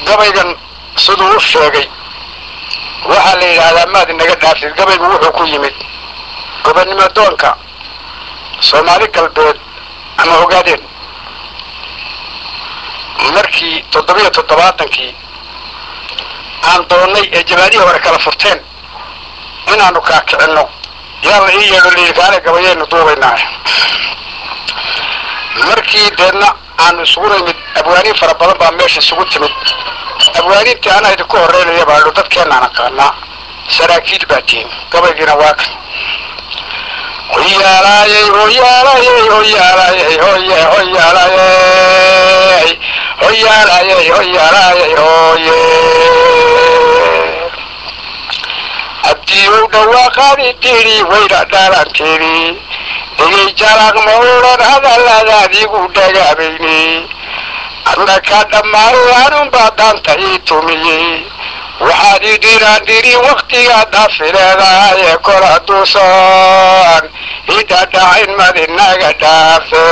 gabaygan siduu u sheegay waxaa la yidhaahdaa maad inaga dhaaftid gabaygu wuxuu ku yimid gobonnimo doonka soomaali galbeed ama ogaadeen markii toddobiyo toddobaatankii aan doonnay ee jabaadihii hore kala furteen inaanu kaakicinno yaa la ii yeedho layidhi kaale gabayaynu duubaynaa markii deedna aanu isugu nimid abwaaniin fara badan baa meesha isugu timid abwaaniintii anaa idinku horreynaya baadho dadkeenaan aqaanaa saraakiil baa tihin gabaygiina waa kan hoyaalaayey hoyaalaayey hoyaalaayey hoye hoyaalaayey hoyaalaayey hoyaalaayey hoye abdiyow dhawaaqaadi tidhi wayna dhaalanteedi dhegay jalaaq ma odhan hadalladaadigu dhagaabayni adna ka dhammaaday anunbaa daanta ii tumiyey waxaad ii dhiraan dhiri wakhtigaa dhaafi leedahaye kol hadduusan idhadhacayn madinaga dhaafe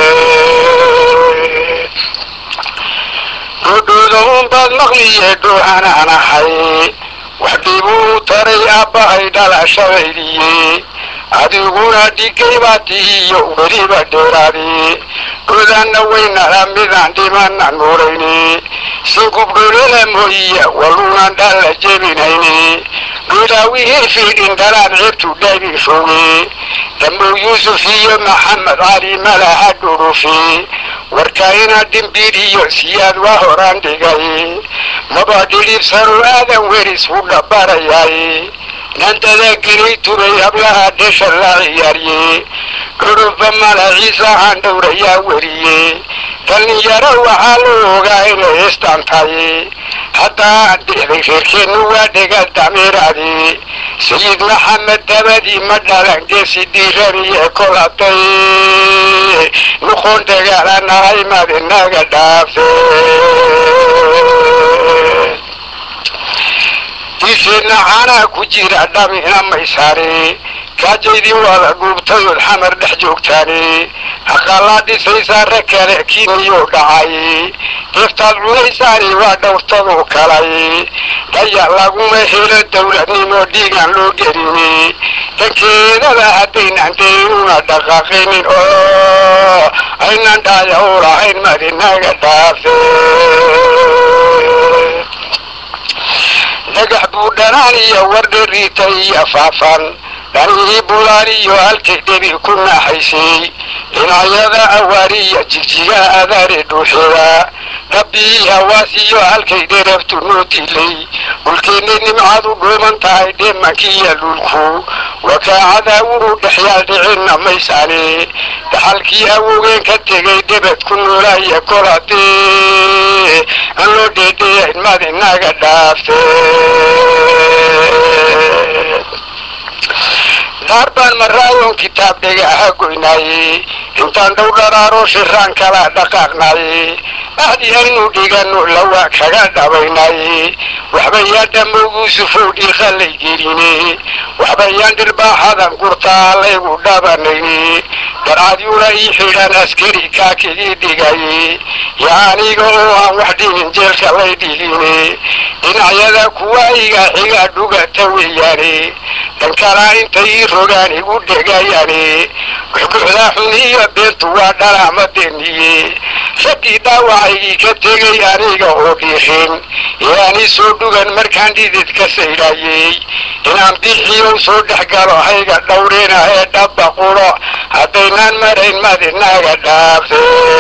dhudhuuda unbaad maqliye dhuuhanaan ahay wax dhibuu taray aabbahay dhalashadaydiye adiguna dhigay baa tihiyo weliba dheeraadi godaanna waynala midaan dhimana nuurayni si gubdholala mooyiya waluunan dhalla jebinayni dhulaawihii fiidhin dhalaan ceebtu dhaabi foge dhamow yuusuf iyo maxamed cali malaha dhurufi warka ina dhimbiid iyo siyaad waa horaan dhigay maba dhidhibsano aadan weris u dhabarayay nandada gelay tubay hablaha dhesha la ciyaariye dhudhuba mala ciisahaan dhowrayaa weriye dhallinyaro waxaa la ogaa inay istaan tahay haddaa dhixday reerkeennu waa dhega damiiraadi sayid maxamed dabadii ma dhalan geesi dhiiraniye kol hadday noqon dagaalanahay madinaga dhaafe diiseenna caanaha ku jira dhamina maysaani kaajaydii waada guubtayood xamar dhex joogtaani haqaalaa dhisaysaa rag kale kiiniyuu dhacay deeftaad cunaysaani waa dhowrtadu kalay dhaya laguma helo dowladnimo dhiigaan loo gelini dhankeedada haddaynaan daynuna dhaqaaqinin oo aynan dhaaya u lahayn madinaga dhaafe dhagax buu dhanaan iyo wardhariita iyo faafan dhanihii bulaaliyo halkay dhebi ku naaxaysay dhinacyada awaariya jigjiga adaare dhuuxeeda rabbii hawaasiyo halkay dherabtu noo dilay dhulkeennay nimcadu dhuuman tahay dheemankiiyo dhulku wakaacada wuru dhexyaal dhicinna maysaane dhaxalkii awogeen ka tegay dhebed ku noolaaya kol haddee aan loo dheedheeyayn madinaga dhaafte dhaar baan maraayoon kitaab dhega aha goynaaye intaan dhow dharaaroo shiraan kala dhaqaaqnaaye ahdi aynu dhigano lawa kaga dhabaynaaye waxbayaan dhamowguusufow dhiiqalay geline waxbayaan dhirbaaxadan gurtaa laygu dhabanayne darcadyuna ii xidhan askari kaakigii dhigaye ya aniga oo aan wax dhimin jeelka lay dhigine dhinacyada kuwa iga xiga dhugata weeyaane dhankalaa intay ii rogaan igu dhegayaane guxguxdaa xun iyo beentu waa dhalaamadeeniye raggii dhaawacaygii ka tegay aniga oo dhiiqin yaani soo dhugan markaan dhidid ka saydhayey inaan bixiyow soo dhex galo hayga dhowrina ee dhabba quro haddaynaan marayn madinaga dhaafte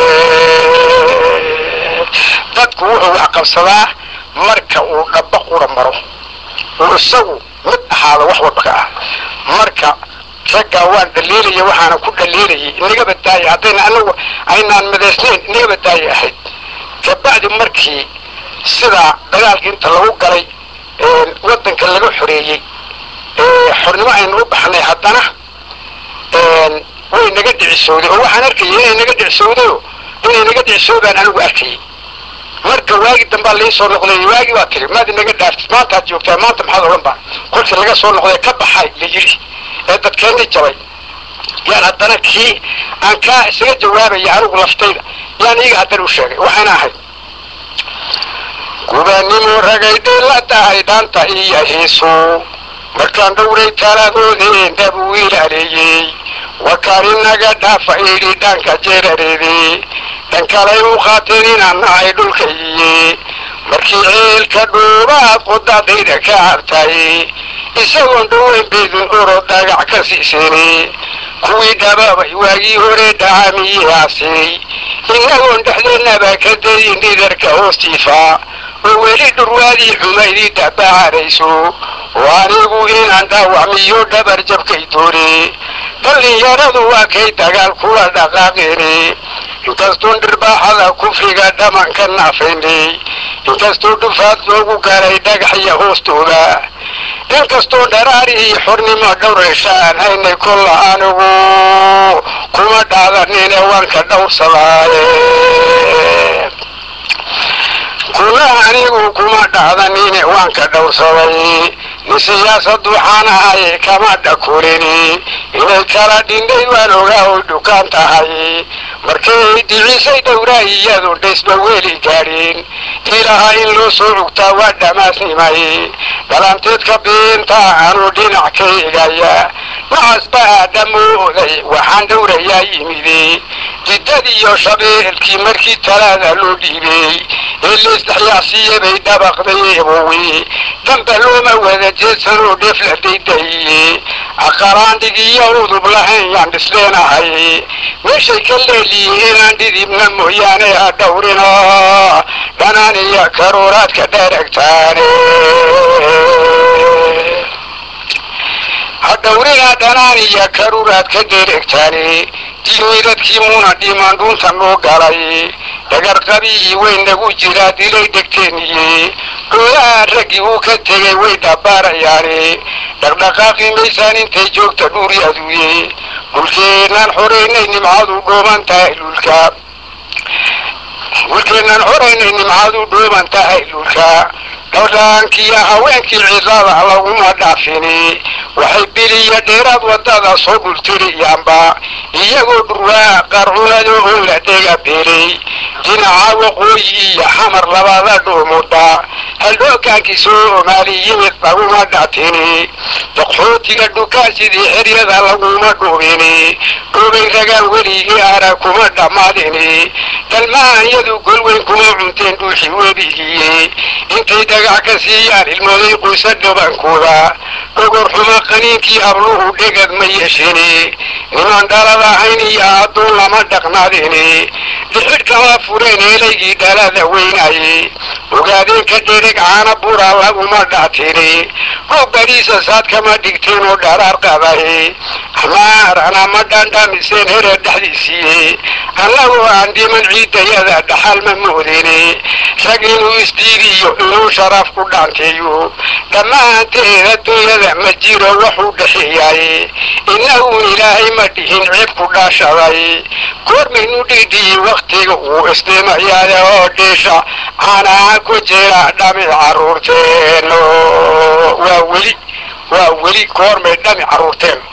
dadku wuxuu wax qabsadaa marka uu dhabba qura maro uu isagu mid ahaado wax walba ka ah marka raggaa waan dhaliilaya waxaana ku dhaliilayay inaga badaaya haddayna anagu aynaan midaysnayn inaga badaaya ahayd kabacdi markii sidaa dagaalka inta lagu galay waddanka laga xoreeyey xornimo aynu u baxnay haddana way naga dhicisowday oo waxaan arkayay inay naga dhicisowdayo inay naga dhicisoodaan anigu arkayay marka waagi dambaa lai soo noqday waagi baa tiri maad inaga dhaaftid maantaad joogtaa maanta maxaad odhan baa kolkii laga soo noqday ka baxay la yidhi ee dadkeenni jabay yaan haddana kii aan kaa isaga jawaabaya anigu laftayda yaan iiga haddana u sheegay waxaana ahayd gubaannimo ragayday la tahay dhanta iyo hiisu markaan dhowray taladoodeen dab uu ilaaleeyey wakaan inaga dhaafa idhi dhanka jeerareede dhan kalay u qaateen inaan nahay dhulkaiye markii ceelka dhuubaad qodadayda ka cabtay isagoon dhoweyn beedin oro dagac ka siiseene kuwii dhabaabay waagii hore dhacamiyaasay inagoon dhexdeennaba ka dayin dhidarka hoostiifa oo weli dhurwaadii xumaydii dhabacarayso oo anigu inaan dhaawacmiyo dhabar jabkay doone dhallinyaradu waa kay dagaal kula dhaqaaqeene inkastoon dhirbaaxada kufriga dhamanka naafaynay inkastoo dhufaad loogu galay dhagaxya hoostooda inkastoo dharaarihii xornimo dhowrayshaan haynay kolla anigu kuma dhaadanine waanka dhowrsadaaye kuna anigu kuma dhacdanine waanka dhowrsaday ni siyaasad waxaan ahay kama dhakulini inay kala dhindhay waan ogaa oy dhukaan tahay markay dhicisay dhowraa iyadu dhaysba weli gaadhin ilaha in loo soo cugtaa waa dhammaasnimay dhalanteedka biinta anuu dhinac ka egaya nacas baa dhammooday waxaan dhowrayaa yimide jiddad iyo shabeelkii markii talaada loo dhiibay ee laisdhexyaacsiiye bay dhabaqday eebowe damba looma wada jeedsanoo dheef la daydahiye aqaraandhigiyo udub lahayn yaan dhisleenahay meeshay ka leeliyiin inaan dhidibna mooyaane ha dhowrina dhanaan iyo karuuraadka dheragtaane ha dhowrina dhanaan iyo karuuraadka dheregtaane diimiidadkii muuna dhimaan dhuunta noo galay dhagarqabii way nagu jiraa dilay dhegteeniye dhooyaha raggii uu ka tegay way dhabaarayaane dhaqdhaqaaqi maysaan intay joogta dhuuri aduuye dhulkeenaan xoraynay nimcadu dhooban tahay dhulka dhulkeenaan xoraynay nimcadu dhooban tahay dhulka dhowdhaankiiyo haweenkii cidada laguma dhaafini waxay biliya dheeraad wadada soo dhultiriyaanba iyagoo dhurwaa qarcunado oo la dhega beelay dhinaca waqooyi iyo xamar labada dhuumuda haldhoogaankii soomaali yimid laguma dhatini daqxootiga dhukaan sidii xeryada laguma dhuubini dhuubay ragaan weligii ara kuma dhammaadini dalmaanyadu golweyn kuma cunteen dhuuxi webigiye intay dhagax ka siiyaan ilmooday qoysa dhabankooda dhogor xuma qaniinkii habluhu dhegad ma yeeshini niman dhalada ahayn iyo adduun lama dhaqnaadini dhixidh kama fureen eelaygii dhalada weynaye ogaadeenka dhereg caana bura laguma dhaatini roog bariisa saad kama dhigteen oo dharaar qabaye amaarana ma dhandhamiseen hereer dhexdiisiiye annagoo aan dhiman ciidayada dhaxal ma moodini rag inuu isdiidiyo inuu sharaf ku dhaanteeyo dhammaanteed adduunyada ma jiro waxuu dhexeeyaye innagu ilaahay ma dhihin ceeb ku dhaashaday goormaynu dhidhiyi wakhtiga uu isdhimayaade oo dhisha caanaha ku jira dhami carruurteeno waa weli waa weli goormay dhami carruurteen